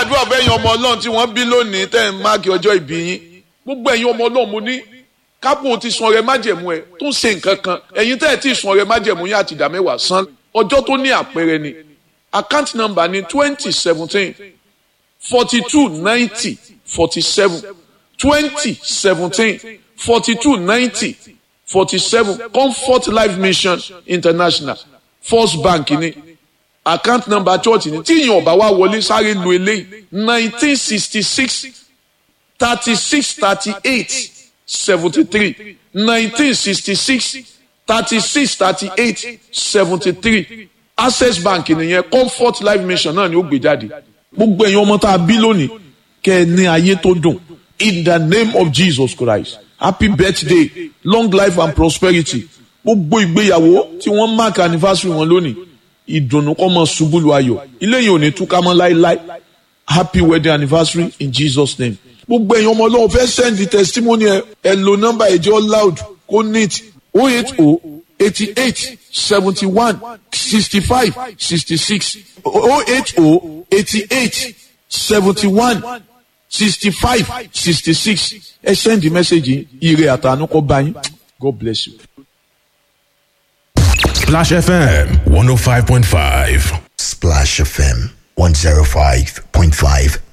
gbàdúrà fẹ́yìn ọmọ ọlọ́run tí wọ́n bí lónìí tẹ́ ń máàkì ọjọ́ ìbí yín gbogbo ẹ̀yin ọmọ ọlọ́run mo ní kápò ti sun ọrẹ májẹ̀mú ẹ tó ń ṣe nǹkan kan ẹ̀yin tẹ́ ẹ̀ tí ì sun ọrẹ májẹ̀mú yín àti ìdá mẹ́wàá san ọjọ́ tó ní àpẹẹrẹ ni account number ni twenty seventeen forty two ninety forty seven twenty seventeen forty two ninety forty seven comfort life mission international first bank ni account number church ni tí ìyẹn ọba wa wọlé sáré lu eléyìí nineteen sixty six thirty six thirty eight seventy three nineteen sixty six thirty six thirty eight seventy three access bank nìyẹn comfort life mission náà ni ó gbé jáde gbogbo ẹ̀yin ọmọ tá a bí lónìí kẹ́ ẹ ní ayé tó dùn in the name of jesus christ happy birthday long life and prosperity gbogbo ìgbéyàwó tí wọ́n mark anniversary wọn lónìí ìdùnnú kọ́ mọ ṣubú lu ayọ̀ ilé yìí ò ní túká mọ́ láéláé happy wedding anniversary in jesus name gbogbo ẹ̀yin ọmọ ọlọ́run fẹ́ send the testimony ẹ ẹ lo nọ́mbà ẹ̀jẹ̀ loud kó neat o eight o eighty eight seventy one sixty five sixty six o eight o eighty eight seventy one sixty five sixty six ẹ send the message ire àtànú kọ́ bá yín god bless you. Splash FM 105.5. Splash FM 105.5